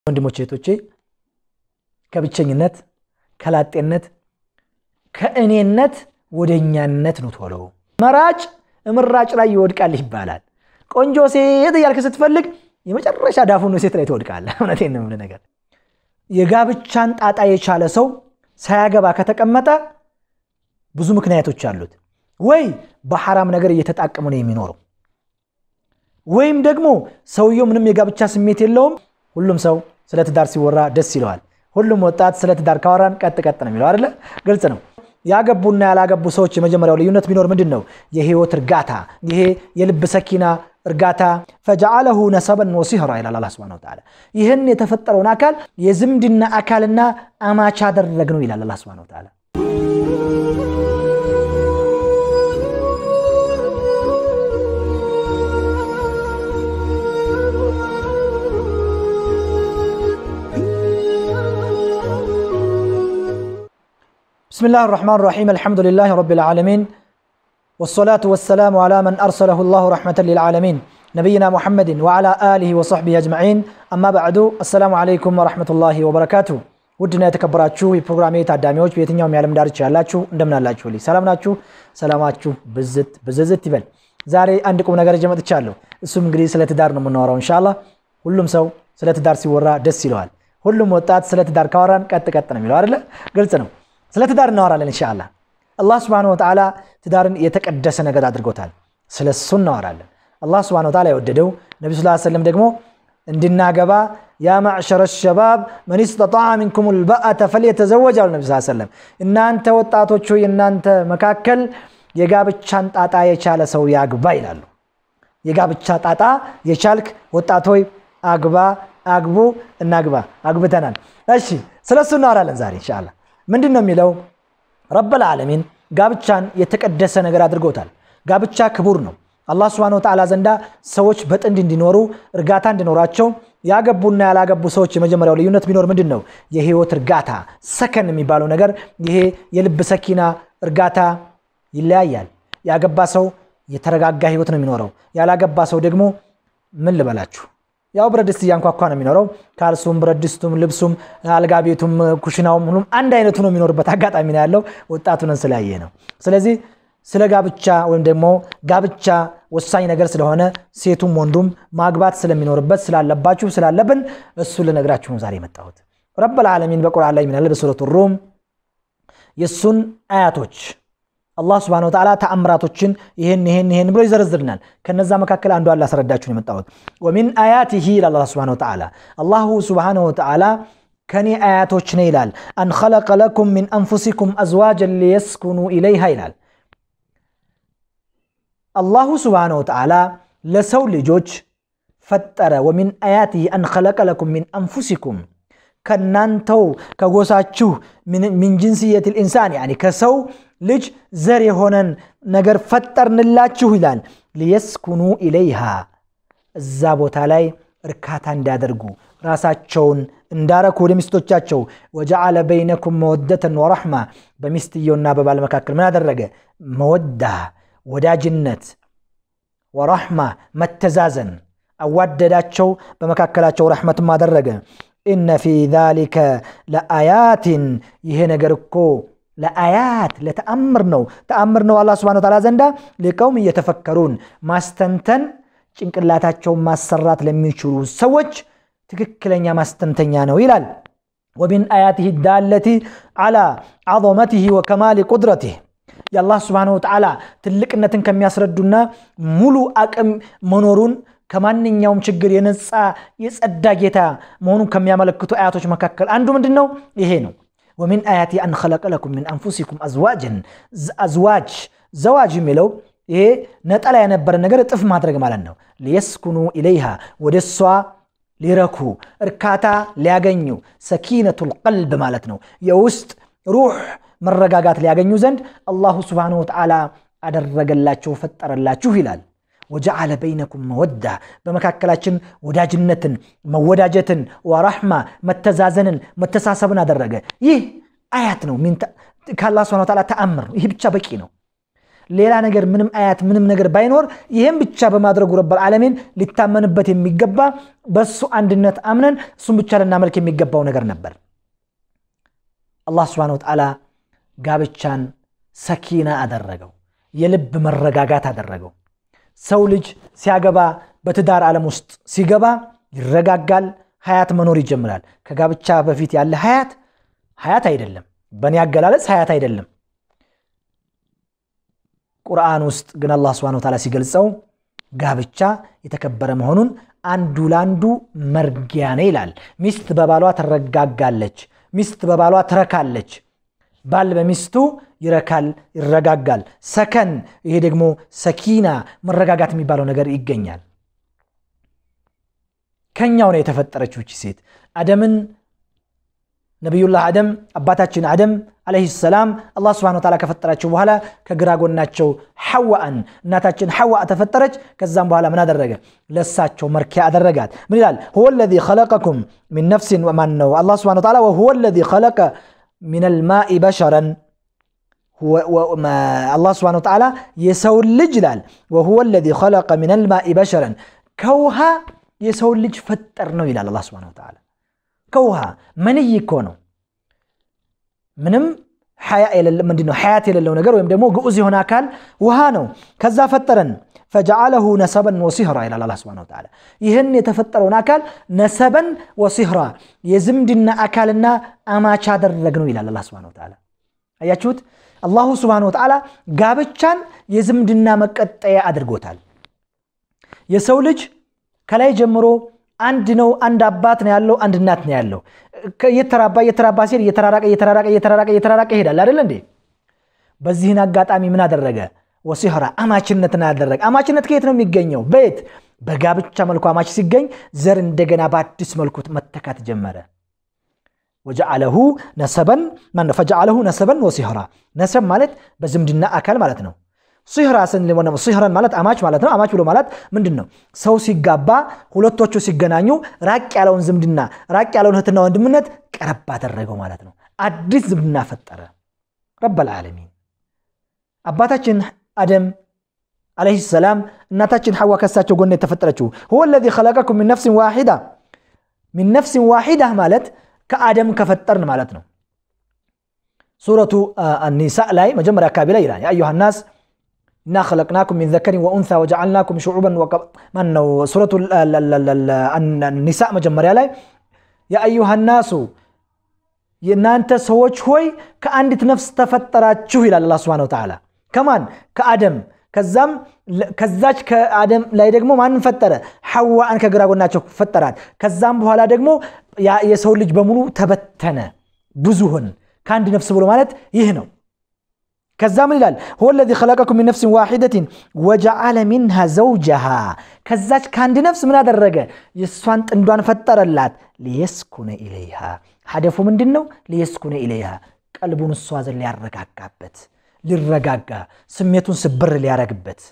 ወንድሞቼ እህቶቼ ከብቸኝነት ከላጤነት ከእኔነት ወደ እኛነት ነው ቶሎ መራጭ እምራጭ ላይ ይወድቃል ይባላል ቆንጆ ሴት እያልክ ስትፈልግ የመጨረሻ ዳፉን ሴት ላይ ትወድቃለህ እውነቴን ነው ነገር የጋብቻን ጣጣ የቻለ ሰው ሳያገባ ከተቀመጠ ብዙ ምክንያቶች አሉት ወይ በሐራም ነገር እየተጣቀሙ ነው የሚኖረው ወይም ደግሞ ሰውየው ምንም የጋብቻ ስሜት የለውም ሁሉም ሰው ስለ ትዳር ሲወራ ደስ ይለዋል ሁሉም ወጣት ስለ ትዳር ካወራን ቀጥ ቀጥ ነው የሚለው አይደለ ግልጽ ነው ያገቡና ያላገቡ ሰዎች የመጀመሪያው ልዩነት ቢኖር ምንድን ነው የህይወት እርጋታ ይሄ የልብ ሰኪና እርጋታ ፈጀዓለሁ ነሰበን ወሲህራ ይላል አላ ስብን ተላ ይህን የተፈጠረውን አካል የዝምድና አካልና አማቻ አደረግ ነው ይላል አላ ስብን ተላ بسم الله الرحمن الرحيم الحمد لله رب العالمين والصلاة والسلام على من أرسله الله رحمة للعالمين نبينا محمد وعلى آله وصحبه أجمعين أما بعد السلام عليكم ورحمة الله وبركاته ውድና የተከበራችሁ የፕሮግራሜ ታዳሚዎች በየትኛውም የዓለም ዳርቻ ያላችሁ እንደምን አላችሁልኝ ሰላም ናችሁ ሰላማችሁ ብዝት ብዝዝት ይበል ዛሬ አንድ ቁም ነገር ይዤ መጥቻለሁ እሱም እንግዲህ ስለ ትዳር ነው የምናወራው እንሻላ ሁሉም ሰው ስለ ትዳር ሲወራ ደስ ይለዋል ሁሉም ወጣት ስለ ትዳር ካወራን ቀጥ ቀጥ ነው የሚለው አይደለ ግልጽ ነው ስለ ትዳር እናወራለን እንሻላ አላህ ስብን ወተላ ትዳርን የተቀደሰ ነገር አድርጎታል ስለ እሱ እናወራለን አላህ ስብን ወተላ የወደደው ነቢ ስ ሰለም ደግሞ እንድናገባ ያ ማዕሸረ ሸባብ መን ስተጣዕ ሚንኩም ልበአተ ፈልየተዘወጅ አሉ ነቢ ሰለም እናንተ ወጣቶቹ የእናንተ መካከል የጋብቻን ጣጣ የቻለ ሰው ያግባ ይላሉ የጋብቻ ጣጣ የቻልክ ወጣቶይ አግባ አግቡ እናግባ አግብተናል እሺ ስለ እሱ እናወራለን ዛሬ እንሻላ ምንድን ነው የሚለው ረበል ዓለሚን ጋብቻን የተቀደሰ ነገር አድርጎታል ጋብቻ ክቡር ነው አላህ ስብን ወተላ ዘንዳ ሰዎች በጥንድ እንዲኖሩ እርጋታ እንዲኖራቸው ያገቡና ያላገቡ ሰዎች የመጀመሪያው ልዩነት ቢኖር ምንድን ነው የህይወት እርጋታ ሰከን የሚባለው ነገር ይሄ የልብ ሰኪና እርጋታ ይለያያል ያገባ ሰው የተረጋጋ ህይወት ነው የሚኖረው ያላገባ ሰው ደግሞ ምን ልበላችሁ ያው ብረት ድስት እያንኳኳ ነው የሚኖረው ካልሱም ብረት ድስቱም ልብሱም አልጋ ቤቱም ኩሽናውም ሁሉም አንድ አይነቱ ነው የሚኖርበት አጋጣሚ ነው ያለው ወጣቱንን ስላየ ነው ስለዚህ ስለ ጋብቻ ወይም ደግሞ ጋብቻ ወሳኝ ነገር ስለሆነ ሴቱም ወንዱም ማግባት ስለሚኖርበት ስላለባችሁ ስላለብን እሱ ልነግራችሁ ነው ዛሬ የመጣሁት ረበል ዓለሚን በቁርአን ላይ ሚናለ በሱረቱ ሩም የእሱን አያቶች አላህ ስብን ወተላ ተአምራቶችን ይህን ይህን ይህን ብሎ ይዘረዝርናል ከነዛ መካከል አንዱ ላስረዳችሁን የመጣሁት ወሚን አያቲሂ ይላል አላ ስብን ወተላ አላሁ ስብን ወተላ ከኔ አያቶች ነው ይላል አን ኸለቀ ለኩም ሚን አንፉሲኩም አዝዋጀን ሊየስኩኑ ኢለይሃ ይላል አላሁ ስብሓነ ወተዓላ ለሰው ልጆች ፈጠረ ወሚን አያቲህ አን ኸለቀ ለኩም ሚን አንፉሲኩም ከናንተው ከጎሳችሁ ሚን ጅንስየት ልኢንሳን ያኒ ከሰው ልጅ ዘር የሆነን ነገር ፈጠርንላችሁ ይላል ሊየስኩኑ ኢለይሃ እዛ ቦታ ላይ እርካታ እንዲያደርጉ ራሳቸውን እንዳረኩ ወደ ሚስቶቻቸው ወጀዓለ በይነኩም መወደተን ወረሕማ በሚስትየውና በባል መካከል ምን አደረገ መወዳ ወዳጅነት ወራሕማ መተዛዘን አዋደዳቸው በመካከላቸው ረሕመትም አደረገ ኢነ ፊ ዛሊከ ለአያትን ይሄ ነገር እኮ ለአያት ለተአምር ነው ተአምር ነው አላ ስብን ታላ ዘንዳ ሊቀውም እየተፈከሩን ማስተንተን ጭንቅላታቸውን ማሰራት ለሚችሉ ሰዎች ትክክለኛ ማስተንተኛ ነው ይላል ወሚን አያትህ ዳለቲ ዓላ ዓظመትህ ወከማሊ ቁድረትህ የአላህ ስብን ወተዓላ ትልቅነትን ከሚያስረዱና ሙሉ አቅም መኖሩን ከማንኛውም ችግር የነፃ የጸዳ ጌታ መሆኑን ከሚያመለክቱ አያቶች መካከል አንዱ ምንድን ነው ይሄ ነው ወሚን አያቲ አን ኸለቀ ለኩም ሚን አንፉሲኩም አዝዋጅን አዝዋጅ ዘዋጅ የሚለው ይሄ ነጠላ የነበረ ነገር እጥፍ ማድረግ ማለት ነው ሊየስኩኑ ኢለይሃ ወደ እሷ ሊረኩ እርካታ ሊያገኙ ሰኪነቱ ልቀልብ ማለት ነው የውስጥ ሩህ መረጋጋት ሊያገኙ ዘንድ አላሁ ስብሓንሁ ወተዓላ አደረገላቸው ፈጠረላችሁ ይላል ወጀዓለ በይነኩም መወዳ በመካከላችን ወዳጅነትን መወዳጀትን ወራሕማ መተዛዘንን መተሳሰብን አደረገ ይህ አያት ነው ከአላ ስብን ተዓላ ተአምር ነው ይህ ብቻ በቂ ነው ሌላ ነገር ምንም አያት ምንም ነገር ባይኖር ይህም ብቻ በማድረጉ ረብ ዓለሚን ሊታመንበት የሚገባ በሱ አንድነት አምነን እሱም ብቻ ልናመልክ የሚገባው ነገር ነበር አላህ ስብን ወተዓላ ጋብቻን ሰኪና አደረገው የልብ መረጋጋት አደረገው ሰው ልጅ ሲያገባ በትዳር ዓለም ውስጥ ሲገባ ይረጋጋል ሀያት መኖር ይጀምራል ከጋብቻ በፊት ያለ ሀያት ሀያት አይደለም በእኔ አገላለጽ ሀያት አይደለም ቁርአን ውስጥ ግን አላህ ስብን ታላ ሲገልጸው ጋብቻ የተከበረ መሆኑን አንዱ ለአንዱ መርጊያ ነው ይላል ሚስት በባሏ ትረጋጋለች ሚስት በባሏ ትረካለች ባል በሚስቱ ይረካል ይረጋጋል ሰከን ይሄ ደግሞ ሰኪና መረጋጋት የሚባለው ነገር ይገኛል ከኛው ነው የተፈጠረችው እቺ ሴት አደምን ነቢዩላህ አደም አባታችን አደም አለህ ሰላም አላህ ስብን ታላ ከፈጠራቸው በኋላ ከግራ ጎናቸው ሐዋአን እናታችን ሐዋ ተፈጠረች ከዛም በኋላ ምን አደረገ ለሳቸው መርኪያ አደረጋት ምን ይላል ሁወ ለዚ ኸለቀኩም ሚን ነፍሲን ማን ነው አላህ ስብን ታላ ወሁወ ለዚ ኸለቀ ሚን አልማኢ በሸረን አላህ ስብን ታላ የሰውን ልጅ ይላል ወሁወ ለዚ ኸለቀ ሚን አልማኢ በሸረን ከውሃ የሰውን ልጅ ፈጠር ነው ይላል አላህ ስብን ታላ ከውሃ መንይ እኮ ነው ምንም ምንድነው ሐያት የሌለው ነገር ወይም ደግሞ ግዑዝ የሆነ አካል ውሃ ነው ከዛ ፈጠረን ፈጀዓለሁ ነሰበን ወሲህራ ይላል አላ ስብን ተላ ይህን የተፈጠረውን አካል ነሰበን ወሲህራ የዝምድና አካልና አማች አደረግ ነው ይላል አላ ስብን ተላ አያችሁት አላሁ ስብን ወተዓላ ጋብቻን የዝምድና መቀጠያ አድርጎታል የሰው ልጅ ከላይ ጀምሮ አንድ ነው አንድ አባት ነው ያለው አንድ እናት ነው ያለው እየተራባ እየተራባ ሲሄድ እየተራራቀ እየተራራቀ እየተራራቀ እየተራራቀ ይሄዳል አይደል እንዴ በዚህን አጋጣሚ ምን አደረገ ወሲህራ አማችነትን አደረገ አማችነት ከየት ነው የሚገኘው በየት በጋብቻ መልኩ አማች ሲገኝ ዘር እንደገና በአዲስ መልኩ መተካት ጀመረ ወጀዓለሁ ነሰበን ፈጀዓለሁ ነሰበን ወሲህራ ነሰብ ማለት በዝምድና አካል ማለት ነው ሲህራ ሲህረን ማለት አማች ማለት ነው አማች ብሎ ማለት ምንድን ነው ሰው ሲጋባ ሁለቶቹ ሲገናኙ ራቅ ያለውን ዝምድና ራቅ ያለውን እህትና ወንድምነት ቀረብ አደረገው ማለት ነው አዲስ ዝምድና ፈጠረ ረበልዓለሚን አባታችን አደም አለህ ሰላም እናታችን ሐዋ ከሳቸው ጎን የተፈጠረችው ሁወ ለዚ ኸለቀኩም ሚን ነፍሲን ዋሒዳ ሚን ነፍሲን ዋሒዳ ማለት ከአደም ከፈጠርን ማለት ነው ሱረቱ ኒሳ ላይ መጀመሪያ አካባቢ ላይ ይላል የአዩሃ ናስ ኢና ኸለቅናኩም ሚን ዘከሪን ወኡንሳ ወጀዓልናኩም ሽዑበን ማን ነው ሱረቱ ኒሳ መጀመሪያ ላይ የአዩሃ ናሱ የእናንተ ሰዎች ሆይ ከአንዲት ነፍስ ተፈጠራችሁ ይላል አላ ስብን ተዓላ ከማን ከአደም ከዛም ከዛች ከአደም ላይ ደግሞ ማንን ፈጠረ ሐዋን ከግራ ጎናቸው ፈጠራት ከዛም በኋላ ደግሞ የሰው ልጅ በሙሉ ተበተነ ብዙ ሆን ከአንድ ነፍስ ብሎ ማለት ይህ ነው ከዛ ምን ይላል ሁወ ለዚ ኸለቀኩም ሚን ነፍሲን ዋሒደትን ወጀዓለ ሚንሃ ዘውጀሃ ከዛች ከአንድ ነፍስ ምን አደረገ የእሷን ጥንዷን ፈጠረላት ሊየስኩነ ኢለይሃ ሀደፉ ምንድን ነው ሊየስኩነ ኢለይሃ ቀልቡን እሷ ዘን ሊያረጋጋበት ሊረጋጋ ስሜቱን ስብር ሊያረግበት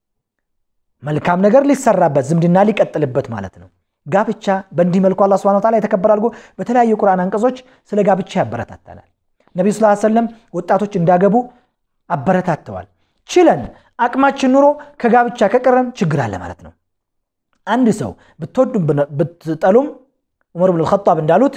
መልካም ነገር ሊሰራበት ዝምድና ሊቀጥልበት ማለት ነው ጋብቻ በእንዲህ መልኩ አላ ስብን ታላ የተከበረ አድርጎ በተለያዩ ቁርአን አንቀጾች ስለ ጋብቻ ያበረታታናል ነቢዩ ስ ሰለም ወጣቶች እንዳገቡ አበረታተዋል ችለን አቅማችን ኑሮ ከጋብቻ ከቀረን ችግር አለ ማለት ነው አንድ ሰው ብትወዱም ብትጠሉም ዑመር ብን ልኸጣብ እንዳሉት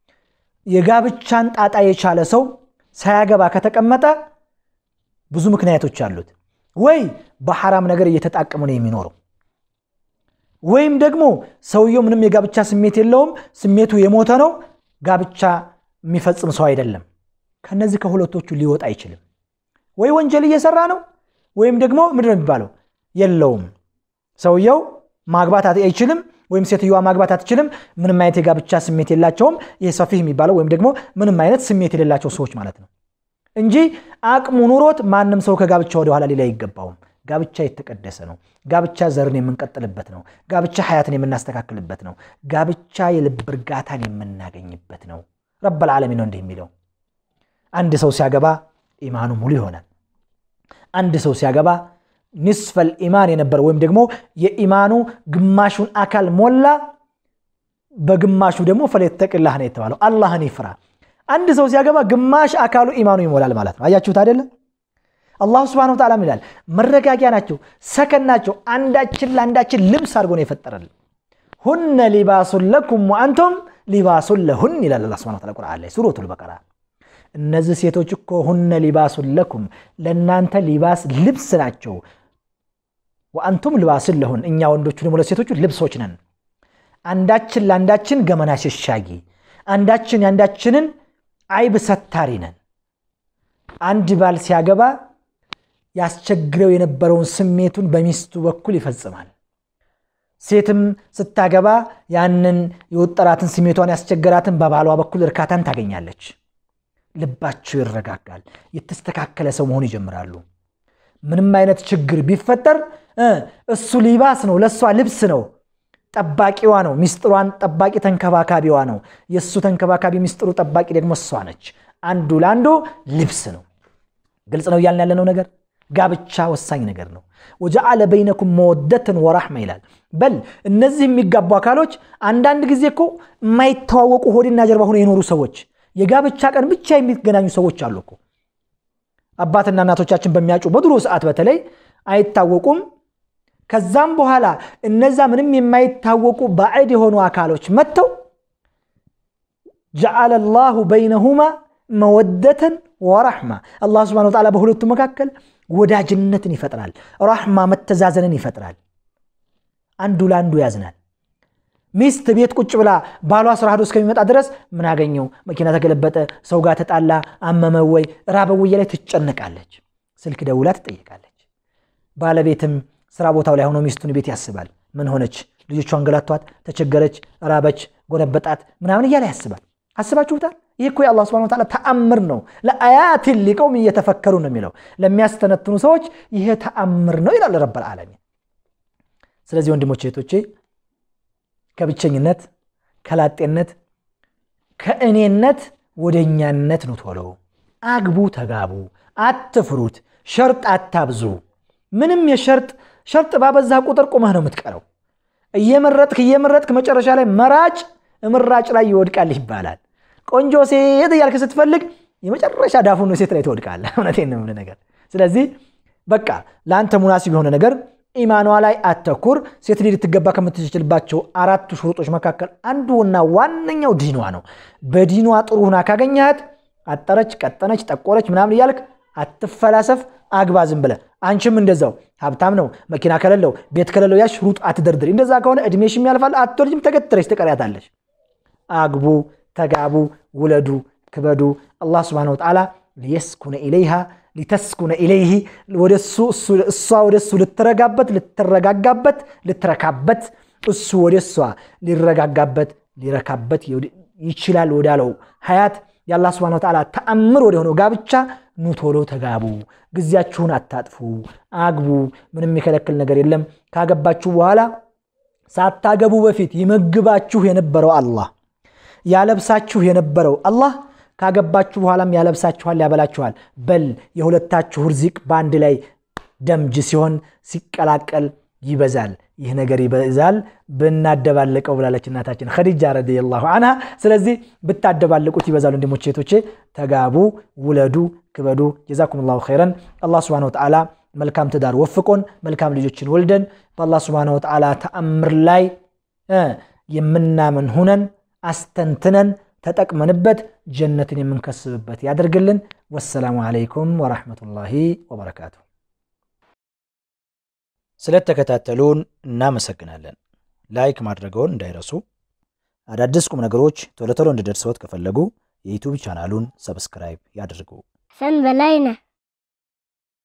የጋብቻን ጣጣ የቻለ ሰው ሳያገባ ከተቀመጠ ብዙ ምክንያቶች አሉት ወይ በሐራም ነገር እየተጣቀሙ ነው የሚኖረው ወይም ደግሞ ሰውየው ምንም የጋብቻ ስሜት የለውም ስሜቱ የሞተ ነው ጋብቻ የሚፈጽም ሰው አይደለም ከነዚህ ከሁለቶቹ ሊወጣ አይችልም ወይ ወንጀል እየሰራ ነው ወይም ደግሞ ምንድን ነው የሚባለው የለውም ሰውየው ማግባት አይችልም ወይም ሴትዮዋ ማግባት አትችልም ምንም አይነት የጋብቻ ስሜት የላቸውም ይህ ሰፊህ የሚባለው ወይም ደግሞ ምንም አይነት ስሜት የሌላቸው ሰዎች ማለት ነው እንጂ አቅሙ ኑሮት ማንም ሰው ከጋብቻ ወደኋላ ሌላ አይገባውም ጋብቻ የተቀደሰ ነው ጋብቻ ዘርን የምንቀጥልበት ነው ጋብቻ ሀያትን የምናስተካክልበት ነው ጋብቻ የልብ እርጋታን የምናገኝበት ነው ረበል ዓለሚን ነው እንዲህ የሚለው አንድ ሰው ሲያገባ ኢማኑ ሙሉ ይሆናል አንድ ሰው ሲያገባ ኒስፈል ኢማን የነበረ ወይም ደግሞ የኢማኑ ግማሹን አካል ሞላ በግማሹ ደግሞ ፈለተቅላህ ነው የተባለው አላህን ይፍራ አንድ ሰው ሲያገባ ግማሽ አካሉ ኢማኑ ይሞላል ማለት ነው አያችሁት አይደለም አላሁ ስብሐነሁ ወተዓላ ይላል መረጋጊያ ናቸው፣ ሰከን ናቸው። አንዳችን ለአንዳችን ልብስ አድርጎ ነው የፈጠረልን። ሁነ ሊባሱን ለኩም ወአንቱም ሊባሱን ለሁን ይላል አላህ ስብሐነሁ ወተዓላ ቁርአን ላይ ሱረቱል በቀራ። እነዚህ ሴቶች እኮ ሁነ ሊባሱን ለኩም ለእናንተ ሊባስ ልብስ ናቸው። ወአንቱም ልባስን ለሁን እኛ ወንዶቹ ደግሞ ለሴቶቹ ልብሶች ነን። አንዳችን ለአንዳችን ገመና ሸሻጊ፣ አንዳችን የአንዳችንን አይብ ሰታሪ ነን። አንድ ባል ሲያገባ ያስቸግረው የነበረውን ስሜቱን በሚስቱ በኩል ይፈጽማል። ሴትም ስታገባ ያንን የወጠራትን ስሜቷን ያስቸገራትን በባሏ በኩል እርካታን ታገኛለች። ልባቸው ይረጋጋል። የተስተካከለ ሰው መሆን ይጀምራሉ። ምንም አይነት ችግር ቢፈጠር እሱ ሊባስ ነው፣ ለእሷ ልብስ ነው፣ ጠባቂዋ ነው። ሚስጥሯን ጠባቂ ተንከባካቢዋ ነው። የእሱ ተንከባካቢ ሚስጥሩ ጠባቂ ደግሞ እሷ ነች። አንዱ ለአንዱ ልብስ ነው። ግልጽ ነው እያልን ያለነው ነገር ጋብቻ ወሳኝ ነገር ነው። ወጀዓለ በይነኩም መወደትን ወራሕማ ይላል። በል እነዚህ የሚጋቡ አካሎች አንዳንድ ጊዜ እኮ የማይተዋወቁ ሆድና ጀርባ ሆነው የኖሩ ሰዎች የጋብቻ ቀን ብቻ የሚገናኙ ሰዎች አሉ እኮ። አባትና እናቶቻችን በሚያጩ በድሮ ሰዓት በተለይ አይታወቁም። ከዛም በኋላ እነዛ ምንም የማይታወቁ ባዕድ የሆኑ አካሎች መጥተው ጀዓለ ላሁ በይነሁማ መወደተን ወራሕማ አላህ ስብሐነሁ ወተዓላ በሁለቱ መካከል ወዳጅነትን ይፈጥራል። ራሕማ መተዛዘንን ይፈጥራል። አንዱ ለአንዱ ያዝናል። ሚስት ቤት ቁጭ ብላ ባሏ ስራ ሄዶ እስከሚመጣ ድረስ ምን አገኘው፣ መኪና ተገለበጠ፣ ሰው ጋር ተጣላ፣ አመመው ወይ ራበው ላይ ትጨነቃለች። ስልክ ደውላ ትጠይቃለች። ባለቤትም ስራ ቦታው ላይ ሆኖ ሚስቱን ቤት ያስባል። ምን ሆነች፣ ልጆቿ አንገላቷት፣ ተቸገረች፣ ራበች፣ ጎረበጣት ምናምን እያለ ያስባል። አስባችሁታል? ይህ እኮ የአላህ ስብሐነሁ ወተዓላ ተአምር ነው። ለአያትን ሊቀውም እየተፈከሩ ነው የሚለው ለሚያስተነትኑ ሰዎች ይሄ ተአምር ነው ይላል ረብል ዓለሚን። ስለዚህ ወንድሞቼ እህቶቼ ከብቸኝነት ከላጤነት ከእኔነት ወደ እኛነት ነው ቶሎ አግቡ፣ ተጋቡ፣ አትፍሩት፣ ሸርጥ አታብዙ። ምንም የሸርጥ ሸርጥ ባበዛ ቁጥር ቁመህ ነው የምትቀረው። እየመረጥክ እየመረጥክ መጨረሻ ላይ መራጭ ምራጭ ላይ ይወድቃል ይባላል። ቆንጆ ሴት እያልክ ስትፈልግ የመጨረሻ ዳፉን ሴት ላይ ትወድቃለህ። እውነቴን ነው የምልህ ነገር። ስለዚህ በቃ ለአንተ ሙናሲብ የሆነ ነገር ኢማኗ ላይ አተኩር። ሴት ልጅ ልትገባ ከምትችልባቸው አራቱ ሽሩጦች መካከል አንዱና ዋነኛው ዲኗ ነው። በዲኗ ጥሩ ሁና ካገኘሃት አጠረች፣ ቀጠነች፣ ጠቆረች ምናምን እያልክ አትፈላሰፍ፣ አግባ ዝም ብለህ። አንቺም እንደዛው ሀብታም ነው መኪና ከሌለው ቤት ከሌለው ያ ሽሩጥ አትደርድር። እንደዛ ከሆነ እድሜሽም ያልፋል፣ አትወልጅም፣ ተገትረች ትቀሪያታለች። አግቡ፣ ተጋቡ፣ ውለዱ፣ ክበዱ። አላህ ስብሐነሁ ወተዓላ ሊየስኩነ ኢለይሃ ሊተስኩነ ኢለይህ እሷ ወደ እሱ ልትረጋበት ልትረጋጋበት ልትረካበት እሱ ወደ እሷ ሊረጋጋበት ሊረካበት ይችላል ወዳለው ሀያት የአላህ ስብሐነሁ ወተዓላ ተአምር ወደ ሆነው ጋብቻ ኑ ቶሎ ተጋቡ። ጊዜያችሁን አታጥፉ፣ አግቡ። ምንም የሚከለክል ነገር የለም። ካገባችሁ በኋላ ሳታገቡ በፊት ይመግባችሁ የነበረው አላህ ያለብሳችሁ የነበረው አላህ ካገባችሁ በኋላም ያለብሳችኋል፣ ያበላችኋል። በል የሁለታችሁ ርዚቅ በአንድ ላይ ደምጅ ሲሆን ሲቀላቀል ይበዛል። ይህ ነገር ይበዛል ብናደባለቀው ብላለች እናታችን ኸዲጃ ረዲየላሁ አንሃ። ስለዚህ ብታደባለቁት ይበዛል። ወንድሞቼ እህቶቼ፣ ተጋቡ፣ ውለዱ፣ ክበዱ። ጀዛኩም ላሁ ኸይረን። አላህ ስብሐነሁ ወተዓላ መልካም ትዳር ወፍቆን መልካም ልጆችን ወልደን በአላህ ስብሐነሁ ወተዓላ ተአምር ላይ የምናምን ሁነን አስተንትነን ተጠቅመንበት ጀነትን የምንከስብበት ያደርግልን። ወሰላሙ ዓለይኩም ወራህመቱላሂ ወበረካቱ። ስለተከታተሉን እናመሰግናለን። ላይክ ማድረገውን እንዳይረሱ። አዳዲስ ቁም ነገሮች ቶሎ ቶሎ እንዲደርሰዎት ከፈለጉ የዩቱብ ቻናሉን ሰብስክራይብ ያድርጉ። ሰን በላይነህ